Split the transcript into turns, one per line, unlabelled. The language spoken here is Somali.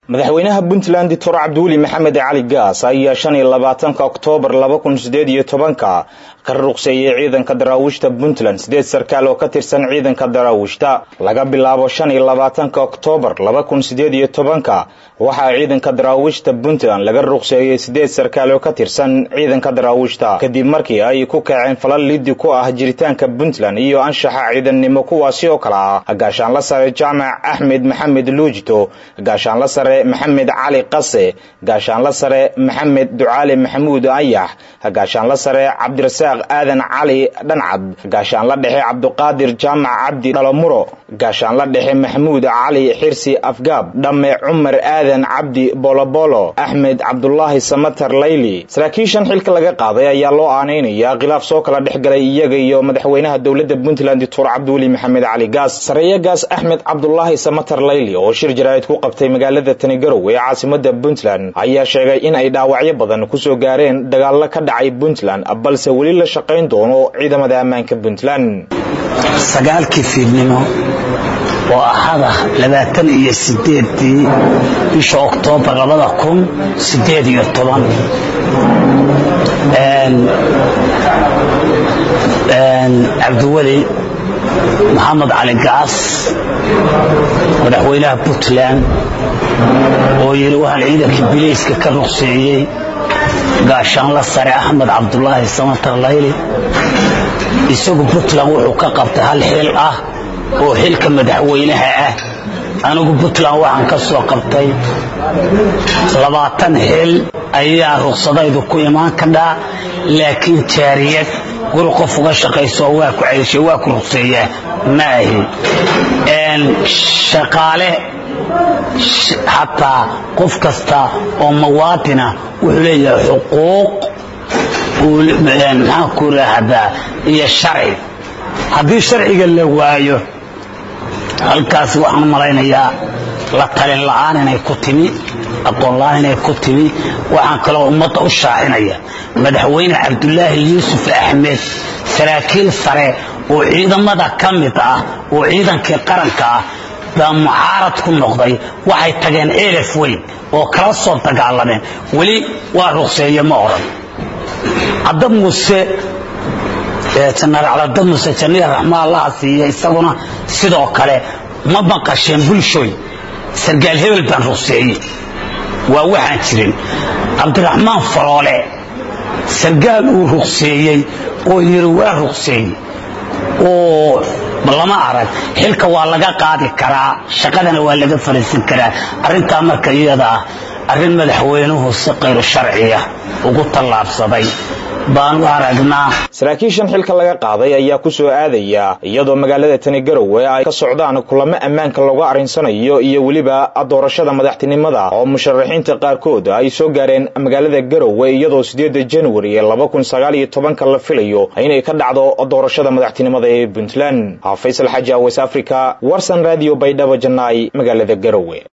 madaxweynaha puntland doctor cabdiweli maxamed cali gaas ayaa shan iyo labaatanka oktoobar laba kun sideed iyo tobanka ka ruqseeyey ciidanka daraawiishta puntland sideed sarkaal oo ka tirsan ciidanka daraawiishta laga bilaabo shan iyo labaatanka oktoobar laba kun sideed iyo tobanka waxaa ciidanka daraawiishta puntland laga ruqseeyey sideed sarkaal oo ka tirsan ciidanka daraawiishta kadib markii ay ku kaceen falal liddi ku ah jiritaanka puntland iyo anshaxa ciidannimo kuwaasi oo kale ah gaashaanla sare jaamac axmed maxamed luujito gaashaanla sare maxamed cali qase gaashaanla sare maxamed ducaale maxamuud ayax gaashaanla sare cabdirasaaq aadan cali dhancad gaashaanla dhexe cabduqaadir jaamac cabdi dhalomuro gaashaanla dhexe maxamuud cali xirsi afgaab dhamme cumar aadan cabdi bolobolo axmed cabdulaahi samatar layli saraakiishan xilka laga qaaday ayaa loo aanaynayaa khilaaf soo kala dhex galay iyaga iyo madaxweynaha dowladda puntland doctor cabdiweli maxamed cali gaas sareeyagaas axmed cabdulaahi samatar layli oo shir jaraa'id ku qabtay magaalada tanigarow ee caasimada puntland ayaa sheegay in ay dhaawacyo badan kusoo gaareen dagaallo ka dhacay puntland balse weli la shaqayn doono ciidamada ammaanka puntland
sagaalkii fiidnimo oo ahada labaatan iyo sideedii bisha oktoobar labada kun sideed iyo toban cabdiweli maxamed cali gaas madaxweynaha puntland oo yidhi waxaan ciidanka bilayska ka ruqseeyey gaashaanla sare axmed cabdulaahi samatar layli isagu puntland wuxuu ka qabtay hal xil ah oo xilka madaxweynaha ah anigu puntland waxaan ka soo qabtay labaatan xil ayaa ruqsadaydu ku imaan kadhaa laakiin jaariyad guri qof uga shaqayso waa ku ceyshay waa ku ruqseeyaa ma ahi shaqaale xataa qof kasta oo muwaadina wuxuu leeyahay xuquuq maxaan ku raahdaa iyo sharci haddii sharciga la waayo halkaas waxaan malaynayaa la talin la'aan inay ku timi aqoon la'aan inay ku timi waxaan kaloo ummadda u shaacinaya madaxweyne cabdulaahi yuusuf axmed saraakiil sare oo ciidamada ka mid ah oo ciidankii qaranka ah baa mucaarad ku noqday waxay tageen elef weyn oo kala soo dagaalameen weli waa ruqseeye ma odhan cadda muuse janaraal cadda muuse janiya raxmaa allaha siiya isaguna sidoo kale ma maqasheen bulshooy sargaal hebel baan ruqseeye waa waxaan jirin cabdiraxmaan faroole sargaal uu ruqseeyey oo yiri waa ruqseeye oo lama arag xilka waa laga qaadi karaa shaqadana waa laga fariisin karaa arrintaa marka iyada ah arrin madaxweynuhu si qayru sharciya ugu tallaabsaday baan u aragnaa
saraakiishan xilka laga qaaday ayaa ku soo aadaya iyadoo magaalada tani garowe ay ka socdaan kulamo ammaanka looga arrinsanayo iyo weliba doorashada madaxtinimada oo musharaxiinta qaarkood ay soo gaareen magaalada garowe iyadoo sideeda januari ee laba kun sagaal iyo tobanka la filayo inay ka dhacdo doorashada madaxtinimada ee puntland faysal xaaji awes africa warsan radio baydhabo janaay magaalada garowe